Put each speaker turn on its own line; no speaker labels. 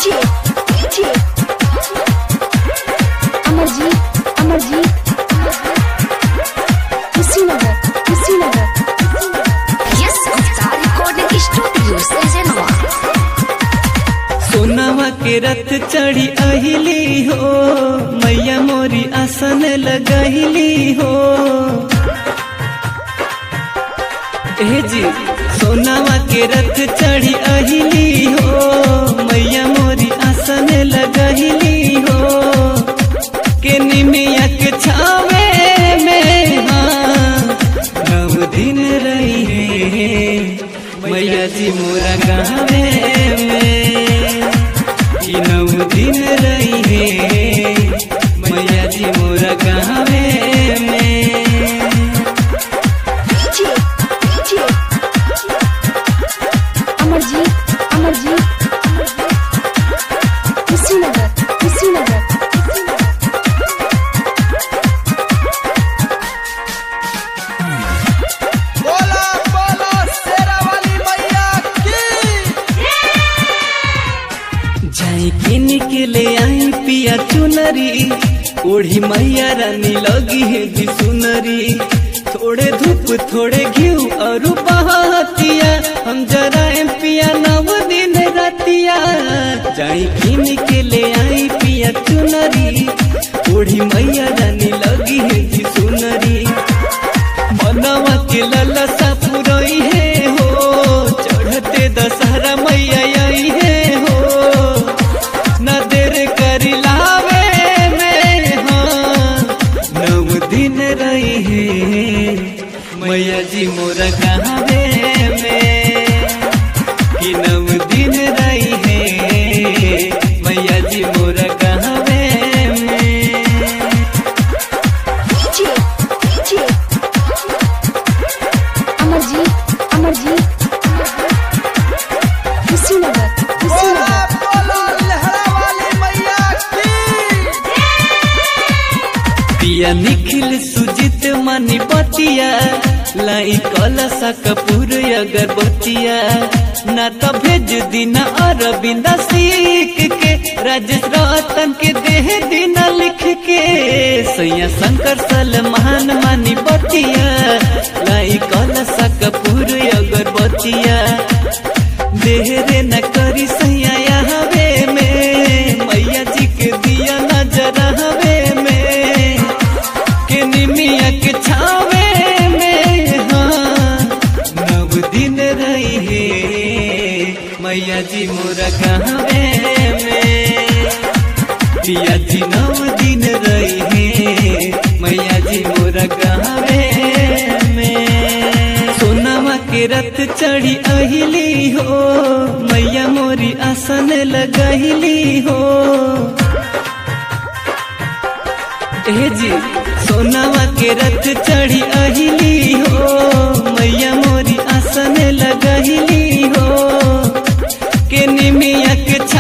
DJ, DJ. Amarjeet Amarjeet Kushinagar Kushinagar
Yes, Star Recording Studio, Sejanwa.
सोनावा के रथ चढ़ी अहिली हो मैया मोरी आसन लगहिली हो ए जी सोनावा के रथ चढ़ी अहिली हो मैया मोरी आसन लगहिली हो के निमिया के छावे में हाँ नव दिन रही है मैया जी मोरा गावे में कि नव दिन रही है मैया जी मोरा गावे में
DJ, DJ. अमरजीत अमरजीत कुशीनगर कुशीनगर
बोला बोला शेरा वाली मैया की
जाई किन के ले आई पिया चुनरी ओढ़ी मैया रानी लगी है जी सुनरी थोड़े धूप थोड़े घिउ और बहतिया हम जरा पिया नव दिन रतिया जाई किन के ले आई पिया चुनरी ओढ़ी मैया रानी लगी है जी सुनरी मनवा के ललसा पुरई है हो चढ़ते दशहरा मैया आई है हो न देर करी लावे में हाँ नव दिन रही है मैया जी मोरा कहावे में कि नव दिन रही है मैया जी मोरा कहावे में
DJ, DJ. अमरजीत अमरजीत कुशीनगर
बोला
कुशीनगर
बोला लहरा वाली मैया की
पिया निखिल सुजित मनी पतिया लाई कलसा कपूर अगरबत्तिया ना तो भेज दिना अरविंदा सीख के राजेश रतन के देह दिना लिख के सैया शंकर सलमान मानी बतिया लाई कलसा कपूर अगरबत्तिया देहरे न करी सैया हवे में मैया जी के दिया नजर हवे में के निमिया के छावे में हाँ नव दिन रही है मैया जी मोरा कहवे में पिया जी नव दिन रही है मैया जी मोरा कहवे में सोनामा के रथ चढ़ी अहिली हो मैया मोरी आसन लगहिली हो ए जी सोनावा के रथ चढ़ी अहिली हो मैया मोरी आसन लगहिली हो के निमिया के